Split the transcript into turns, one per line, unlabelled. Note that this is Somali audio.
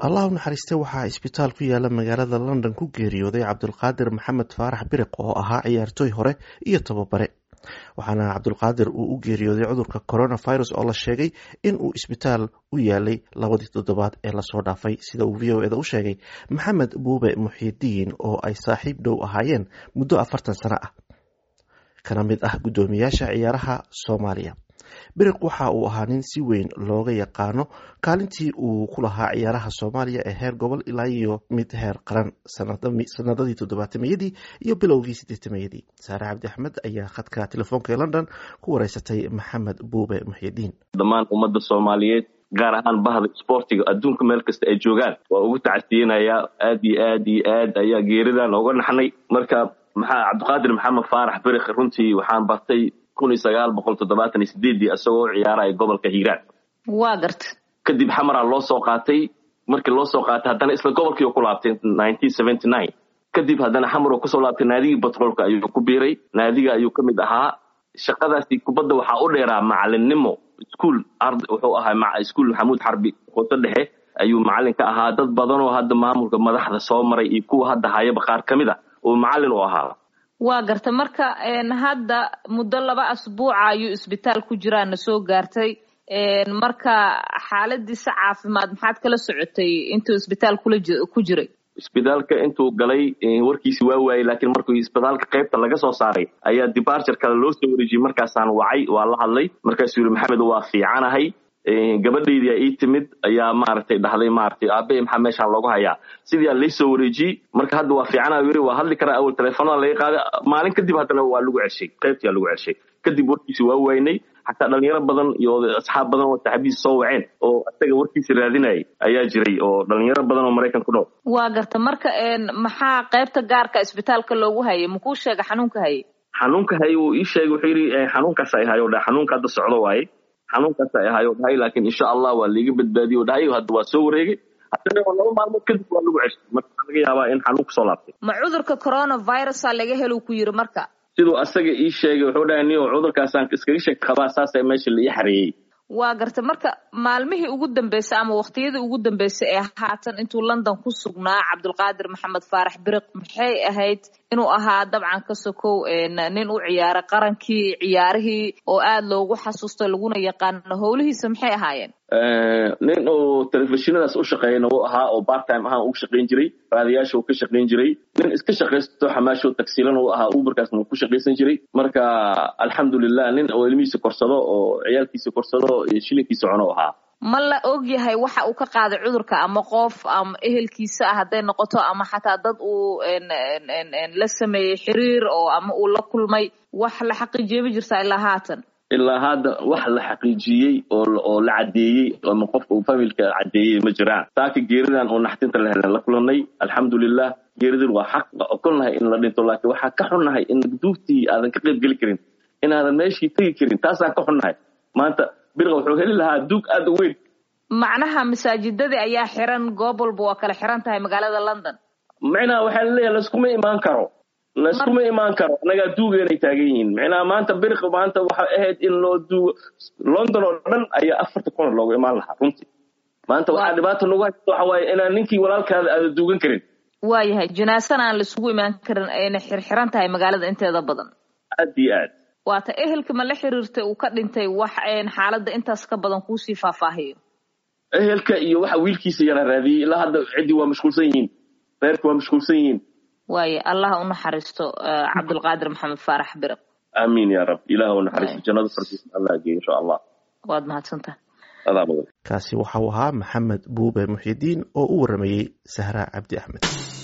allah u naxariistay waxaa isbitaal ku yaala magaalada london ku geeriyooday cabdulqaadir maxamed faarax biriq oo ahaa ciyaartooy hore iyo tababare waxaana cabdulqaadir uu u geeriyooday cudurka coronavirus oo la sheegay in uu isbitaal u yaalay labadii toddobaad ee lasoo dhaafay sida uu v o eda u sheegay maxamed buube muxiidiin oo ay saaxiib dhow ahaayeen muddo afartan sano ah kana mid ah guddoomiyaasha ciyaaraha soomaaliya biriq waxa uu ahaa nin si weyn looga yaqaano kaalintii uu ku lahaa ciyaaraha soomaaliya ee heer gobol ilaa iyo mid heer qaran sanadadii toddobaatameyadii iyo bilowgii sideetamayadii saare cabdi axmed ayaa khadka telefoonka ee london ku wareysatay maxamed buube muxidiin
dhammaan ummadda soomaaliyeed gaar ahaan bahda isboortiga adduunka meel kasta ay joogaan waa ugu tacasiyanayaa aad iyo aad iyo aad ayaa geeridan ooga naxnay marka maxaa cabdiqaadir maxamed faarax biriq runtii waxaan bartay kun iyo sagaal boqol toddobaatan iyo sideedii isagoo u ciyaaraya gobolka hiiraan
waa garta
kadib xamaraa loo soo qaatay markii loo soo qaatay haddana isla gobolkii ku laabtay nineteen seventy nine kadib haddana xamar oo kusoo laabtay naadigii batroolka ayuu ku biiray naadiga ayuu ka mid ahaa shaqadaasi kubadda waxaa u dheeraa macalinnimo iskuol wuxuu ahaa iskuol maxamuud xarbi hoose dhexe ayuu macalin ka ahaa dad badanoo hadda maamulka madaxda soo maray iyo kuwa hadda hayaba qaar ka mid a uu macalin u ahaa
waa garta marka hadda muddo laba asbuuca ayuu isbitaal ku jiraana soo gaartay marka xaaladiisa caafimaad maxaad kala socotay intuu isbitaal kula ku jiray
isbitaalka intuu galay warkiisi waa waayey laakiin markuu isbitaalka qaybta laga soo saaray ayaa debarture kale loo soo wareejiyey markaasaan wacay waa la hadlay markaasuu yihi maxamed waa fiicanahay gabadhaydii a ii timid ayaa maaragtay dhahday maaragtay aabe maxaa meeshaan loogu hayaa sidii aa laysoo wareejiyey marka hadda waa fiicana yiri waa hadli karaa awal telefoonada laga qaaday maalin kadib haddana waa lagu ceshay qaybtii aa lagu ceshay kadib warkiisi waa waynay xataa dhalinyaro badan iyo asxaab badan oo saxaabidiisa soo waceen oo isaga warkiisa raadinayay ayaa jiray oo dhalinyaro badan oo maraykan ku dhow
waa garta marka maxaa qaybta gaarka isbitaalka loogu hayay makuu sheega xanuunka hayay
xanuunka hayay wuu ii sheegay wuxuu yidhi xanuunkaas ay hayo dha xanuunka hadda socdo waaye xanuunkaas ay ahayo dhahay laakiin insha allah waa liiga badbaadiyo dhahay hadda waa soo wareegay haddana laba maalmood kadib waa lagu ceshay marka waxaa laga yaabaa in xanuun kusoo laabtay
ma cudurka coronavirusa laga helo ku yiri marka
siduu asaga ii sheegay wuxuu dhahay niyo cudurkaasaan iskaga sheeg qabaa saasa meesha la ii xareeyey
waa garta marka maalmihii ugu dambeysay ama waqtiyadii ugu dambeysay ee haatan intuu london ku sugnaa cabdulqaadir maxamed faarax biriq maxay ahayd inuu ahaa dabcan ka sokow nin u ciyaaray qarankii ciyaarihii oo aada loogu xasuusto laguna yaqaano howlihiisa maxay ahaayeen
nin uu telefishinadaas u shaqeeyana uu ahaa oo part time ahaan ugu shaqayn jiray raadiyaasha uu ka shaqayn jiray nin iska shaqaysto xamaasho tagsiilan uu ahaa uberkaasna uu ku shaqaysan jiray marka alxamdulilah nin oo ilmihiisa korsado oo ciyaalkiisa korsado iyo shilinkiisa cuno ahaa
ma la og yahay waxa uu ka qaaday cudurka ama qof ama ehelkiisa ah hadday noqoto ama xataa dad uu la sameeyey xiriir oo ama uu la kulmay wax la xaqiijiye ma jirtaa ilaa haatan
ilaa hadda wax la xaqiijiyey oo la caddeeyey ama qofka uu familka caddeeyey ma jiraan saaka geeridan oo naxtinta la helen la kulanay alxamdulilah geeridin waa xaq okolnahay in la dhinto laakiin waxaa ka xunnahay in duugtii aadan ka qayb geli karin inaadan meeshii tegi karin taasaan ka xunnahay maanta birqa wuxuu heli lahaa duug aada u weyn
macnaha masaajidadii ayaa xiran goob walba waa kala xiran tahay magaalada london
micnaha waxaa laleeyahay layskuma imaan karo layskuma imaan karo annagaa duugeenay taagan yihiin micnaha maanta biriq maanta waxay ahayd in loo duugo london oo dhan ayaa afarta kuna loogu imaan lahaa runtii maanta waxaa dhibaata nagu haysta waxa waaye inaan ninkii walaalkaada aada duugan karin
waayahay janaasana aan laisugu imaan karin ayna xirxiran tahay magaalada inteeda badan
aad iyo aad
waata ehelka ma la xiriirtay uu ka dhintay wax xaaladda intaas ka badan kuusii faahfaahiyo
ehelka iyo waxa wiilkiisa yara raadiyey ilaa hadda ciddii waa mashquulsan yihiin reerka waa mashquulsan yihiin
waaye allah u naxariisto cabdulqaadir maxamed faarax biriq
aamiin ya rab ilaah u naxariisto jannada fardiisa allah geeyo insha allah
waad mahadsantaha
adaa badan
kaasi waxa uu ahaa maxamed buube muxidiin oo u waramayey sahra cabdi axmed